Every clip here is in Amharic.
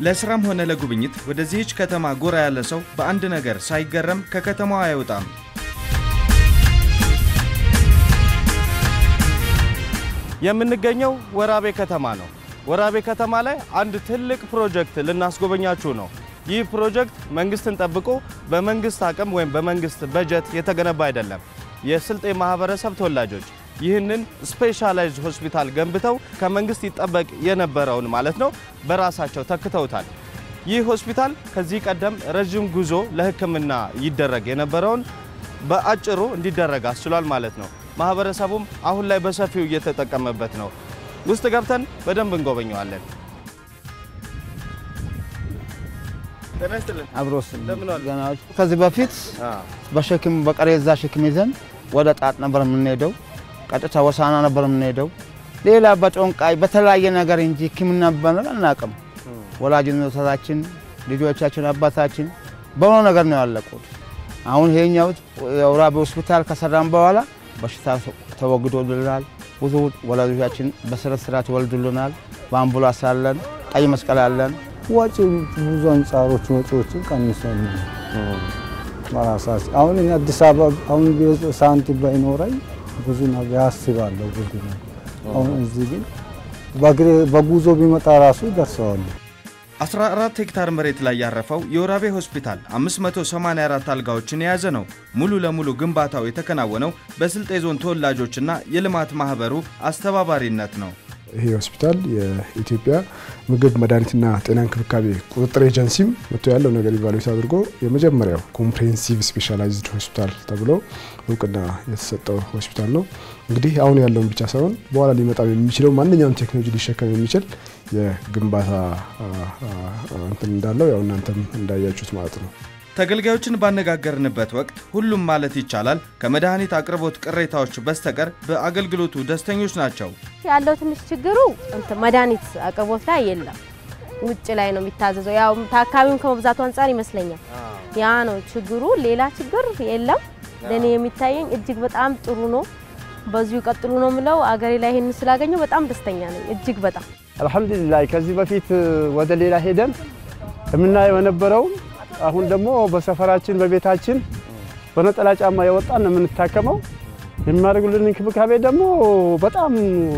ለስራም ሆነ ለጉብኝት ወደዚህች ከተማ ጎራ ያለ ሰው በአንድ ነገር ሳይገረም ከከተማዋ አይወጣም። የምንገኘው ወራቤ ከተማ ነው። ወራቤ ከተማ ላይ አንድ ትልቅ ፕሮጀክት ልናስጎበኛችሁ ነው። ይህ ፕሮጀክት መንግስትን ጠብቆ በመንግስት አቅም ወይም በመንግስት በጀት የተገነባ አይደለም። የስልጤ ማህበረሰብ ተወላጆች ይህንን ስፔሻላይዝድ ሆስፒታል ገንብተው ከመንግስት ይጠበቅ የነበረውን ማለት ነው በራሳቸው ተክተውታል። ይህ ሆስፒታል ከዚህ ቀደም ረዥም ጉዞ ለሕክምና ይደረግ የነበረውን በአጭሩ እንዲደረግ አስችሏል ማለት ነው። ማህበረሰቡም አሁን ላይ በሰፊው እየተጠቀመበት ነው። ውስጥ ገብተን በደንብ እንጎበኘዋለን። ጤና ይስጥልን። አብሮስ እንደምን ዋሉ? ገናዎች ከዚህ በፊት በሸክም በቀሬዛ ሸክም ይዘን ወደ ጣጥ ነበር የምንሄደው። ቀጥታ ወሳና ነበር የምንሄደው። ሌላ በጮንቃይ በተለያየ ነገር እንጂ ሕክምና በነር አናውቅም። ወላጅነታችን፣ ልጆቻችን፣ አባታችን በሆነ ነገር ነው ያለቁት። አሁን ይሄኛው የወራቤ ሆስፒታል ከሰራም በኋላ በሽታ ተወግዶልናል። ብዙ ወላጆቻችን በስነ ስርዓት ይወልዱልናል። በአምቡላንስ አለን፣ ቀይ መስቀል አለን። ወጪ ብዙ አንጻሮች ወጪዎችን ቀንሷል። በራሳችን አሁን እኔ አዲስ አበባ አሁን ቢወጣ ሳንቲም ባይኖረኝ ብዙ ነገር ያስባለሁ። ብዙ ነገር አሁን እዚህ ግን በእግሬ በጉዞ ቢመጣ ራሱ ይደርሰዋል። 14 ሄክታር መሬት ላይ ያረፈው የወራቤ ሆስፒታል 584 አልጋዎችን የያዘ ነው። ሙሉ ለሙሉ ግንባታው የተከናወነው በስልጤ ዞን ተወላጆችና የልማት ማህበሩ አስተባባሪነት ነው። ይሄ ሆስፒታል የኢትዮጵያ ምግብ መድኃኒትና ጤና እንክብካቤ ቁጥጥር ኤጀንሲም መጥቶ ያለው ነገር ኢቫሉዌት አድርጎ የመጀመሪያው ኮምፕሬሄንሲቭ ስፔሻላይዝድ ሆስፒታል ተብሎ እውቅና የተሰጠው ሆስፒታል ነው። እንግዲህ አሁን ያለውን ብቻ ሳይሆን በኋላ ሊመጣ የሚችለው ማንኛውም ቴክኖሎጂ ሊሸከም የሚችል የግንባታ እንትን እንዳለው ያው እናንተም እንዳያችሁት ማለት ነው። ተገልጋዮችን ባነጋገርንበት ወቅት ሁሉም ማለት ይቻላል ከመድኃኒት አቅርቦት ቅሬታዎች በስተቀር በአገልግሎቱ ደስተኞች ናቸው። ያለው ትንሽ ችግሩ እንትን መድኃኒት አቅርቦት ላይ የለም። ውጭ ላይ ነው የሚታዘዘው። ያው ታካሚውን ከመብዛቱ አንጻር ይመስለኛል ያ ነው ችግሩ። ሌላ ችግር የለም። ለእኔ የሚታየኝ እጅግ በጣም ጥሩ ነው። በዚሁ ቀጥሉ ነው የምለው። አገሬ ላይ ይህን ስላገኘው በጣም ደስተኛ ነኝ። እጅግ በጣም አልሐምዱሊላህ። ከዚህ በፊት ወደ ሌላ ሄደን የምናየው የነበረው አሁን ደግሞ በሰፈራችን በቤታችን በነጠላ ጫማ የወጣን ነው የምንታከመው። የሚያደርጉልን እንክብካቤ ደግሞ በጣም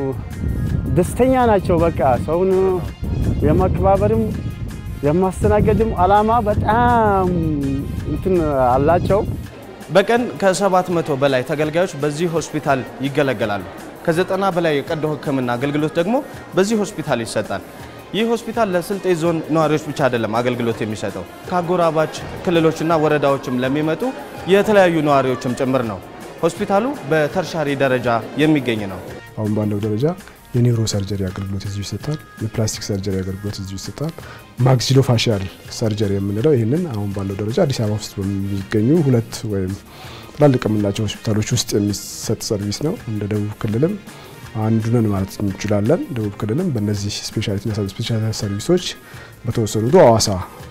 ደስተኛ ናቸው። በቃ ሰውን የማከባበርም የማስተናገድም አላማ በጣም እንትን አላቸው። በቀን ከ700 በላይ ተገልጋዮች በዚህ ሆስፒታል ይገለገላሉ። ከዘጠና በላይ የቀዶ ሕክምና አገልግሎት ደግሞ በዚህ ሆስፒታል ይሰጣል። ይህ ሆስፒታል ለስልጤ ዞን ነዋሪዎች ብቻ አይደለም አገልግሎት የሚሰጠው ከአጎራባች ክልሎችና ወረዳዎችም ለሚመጡ የተለያዩ ነዋሪዎችም ጭምር ነው። ሆስፒታሉ በተርሻሪ ደረጃ የሚገኝ ነው። አሁን ባለው ደረጃ የኒውሮ ሰርጀሪ አገልግሎት እዚሁ ይሰጣል። የፕላስቲክ ሰርጀሪ አገልግሎት እዚሁ ይሰጣል። ማክሲሎ ፋሻል ሰርጀሪ የምንለው ይህንን አሁን ባለው ደረጃ አዲስ አበባ ውስጥ በሚገኙ ሁለት ወይም ትላልቅ የምንላቸው ሆስፒታሎች ውስጥ የሚሰጥ ሰርቪስ ነው። እንደ ደቡብ ክልልም አንዱ ነን ማለት እንችላለን። ደቡብ ክልልም በእነዚህ ስፔሻሊቲና ሰብ ስፔሻሊቲ ሰርቪሶች በተወሰኑት ሐዋሳ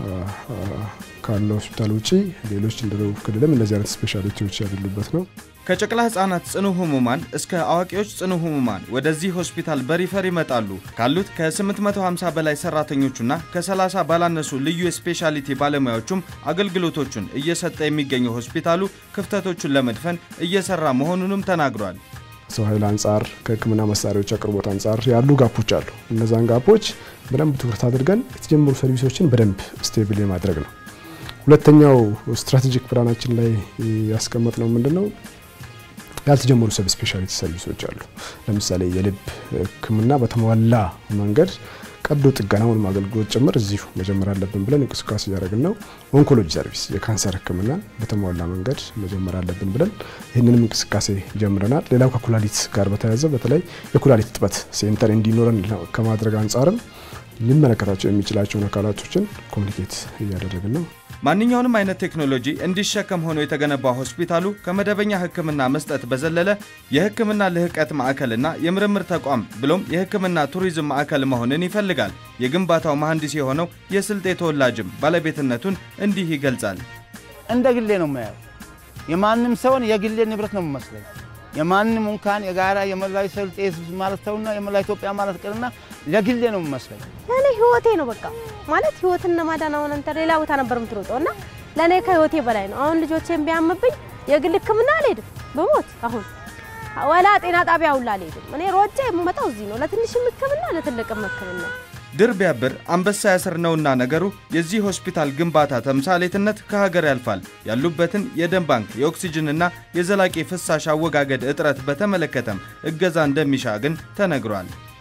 ካለው ሆስፒታል ውጪ ሌሎች እንደ ደቡብ ክልልም እነዚህ አይነት ስፔሻሊቲዎች ያሉበት ነው። ከጨቅላ ህጻናት ጽኑ ህሙማን እስከ አዋቂዎች ጽኑ ህሙማን ወደዚህ ሆስፒታል በሪፈር ይመጣሉ። ካሉት ከ850 በላይ ሰራተኞቹና ከ30 ባላነሱ ልዩ የስፔሻሊቲ ባለሙያዎቹም አገልግሎቶቹን እየሰጠ የሚገኘው ሆስፒታሉ ክፍተቶቹን ለመድፈን እየሰራ መሆኑንም ተናግሯል። ሰው ኃይል አንጻር ከህክምና መሳሪያዎች አቅርቦት አንጻር ያሉ ጋፖች አሉ። እነዛን ጋፖች በደንብ ትኩረት አድርገን የተጀመሩ ሰርቪሶችን በደንብ ስቴብል የማድረግ ነው። ሁለተኛው ስትራቴጂክ ፕላናችን ላይ ያስቀመጥ ነው ምንድን ነው ያልተጀመሩ ሰብ ስፔሻሊቲ ሰርቪሶች አሉ። ለምሳሌ የልብ ህክምና በተሟላ መንገድ ቀዶ ጥገናውን አገልግሎት ጭምር እዚሁ መጀመር አለብን ብለን እንቅስቃሴ እያደረግን ነው። ኦንኮሎጂ ሰርቪስ የካንሰር ህክምና በተሟላ መንገድ መጀመር አለብን ብለን ይህንንም እንቅስቃሴ ጀምረናል። ሌላው ከኩላሊት ጋር በተያያዘ በተለይ የኩላሊት እጥበት ሴንተር እንዲኖረን ከማድረግ አንጻርም ሊመለከታቸው የሚችላቸውን አካላቶችን ኮሚኒኬት እያደረግን ነው። ማንኛውንም አይነት ቴክኖሎጂ እንዲሸከም ሆኖ የተገነባው ሆስፒታሉ ከመደበኛ ህክምና መስጠት በዘለለ የህክምና ልህቀት ማዕከልና የምርምር ተቋም ብሎም የህክምና ቱሪዝም ማዕከል መሆንን ይፈልጋል። የግንባታው መሐንዲስ የሆነው የስልጤ ተወላጅም ባለቤትነቱን እንዲህ ይገልጻል። እንደ ግሌ ነው የማየው። የማንም ሰውን የግሌ ንብረት ነው የሚመስለኝ። የማንም እንኳን የጋራ የመላው ስልጤ ህዝብ ማለት ተውና የመላው ኢትዮጵያ ማለት ቅርና ለግሌ ነው የሚመስለኝ። እኔ ህይወቴ ነው በቃ ማለት ህይወትን ለማዳን አሁን አንተ ሌላ ቦታ ነበር የምትሮጠው እና ለእኔ ከህይወቴ በላይ ነው። አሁን ልጆቼን ቢያምብኝ የግል ሕክምና አልሄድም ብሞት አሁን ወላ ጤና ጣቢያ ሁላ አልሄድም። እኔ ሮጬ የምመጣው እዚህ ነው፣ ለትንሽም ሕክምና ለትልቅም ሕክምና። ድር ቢያብር አንበሳ ያስር ነውና ነገሩ የዚህ ሆስፒታል ግንባታ ተምሳሌትነት ከሀገር ያልፋል። ያሉበትን የደም ባንክ የኦክሲጅንና የዘላቂ ፍሳሽ አወጋገድ እጥረት በተመለከተም እገዛ እንደሚሻ ግን ተነግሯል።